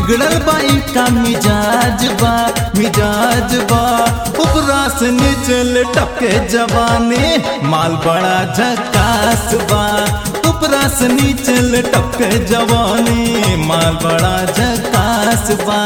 बिगड़ल बाई का मिजाज बा मिजाज बा उपरा से नीचे लटके जवानी माल बड़ा झकास बा उपरा से नीचे लटके जवानी माल बड़ा झकास बा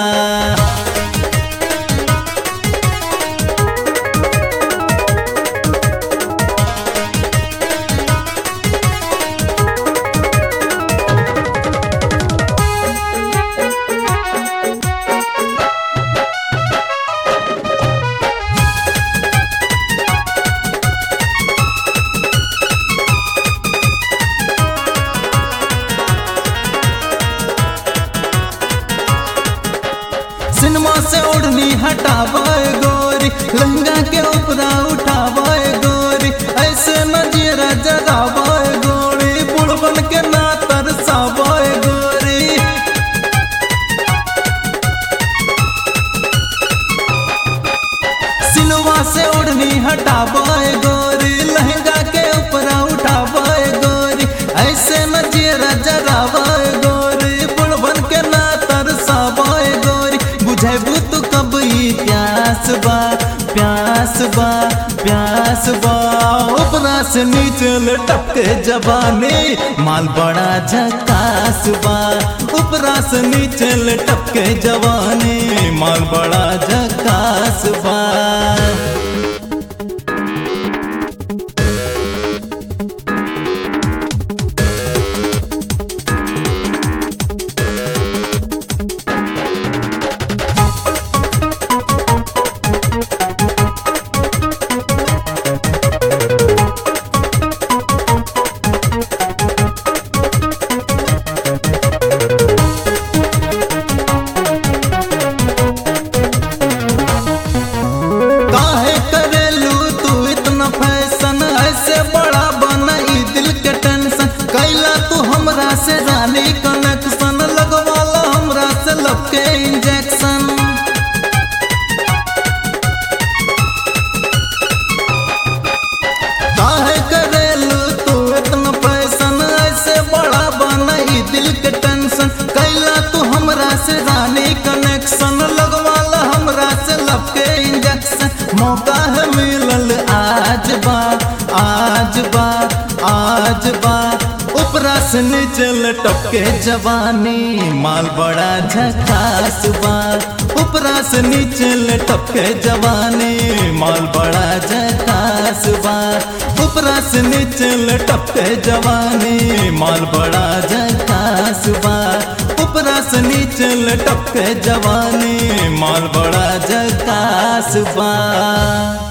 सिनेमा से ओढ़नी हटावे गोरी लहंगा के ऊपरा उठावे गोरी ऐसे नजरा जगावे गोरी बुढ़बन के ना तरसावे गोरी सिनेमा से ओढ़नी हटावे गोरी लहंगा के ऊपरा उठावे गोरी ऐसे नजरा जगावे गोरी बुढ़बन के ना तरसावे गोरी बुझेबू तू कब ई प्यास बा प्यास बा प्यास बा ऊपरा से नीचे लटके जवानी माल बड़ा झकास बा ऊपरा से नीचे लटके जवानी माल बड़ा झकास बा काहे करेलू तू इतना फैशन ऐसे बड़ा बना ई दिल के टेंशन कैला तू हमरा से रानी कनेक्शन लगवाला हमरा से लब के इंजेक्शन काहे करेलू तू इतना फैशन ऐसे बड़ा बना ई दिल के टेंशन कैला तू हमरा से रानी कनेक्शन लगवाला हमरा से लब के इंजेक्शन मौका है मिलल आज बा आज बा आज बा ऊपरा से नीचे लटके जवानी माल बड़ा झकास बा ऊपरा से नीचे लटके जवानी माल बड़ा झकास बा ऊपरा से नीचे लटके जवानी माल बड़ा झकास बा ऊपरा से नीचे लटके जवानी माल बड़ा झकास बा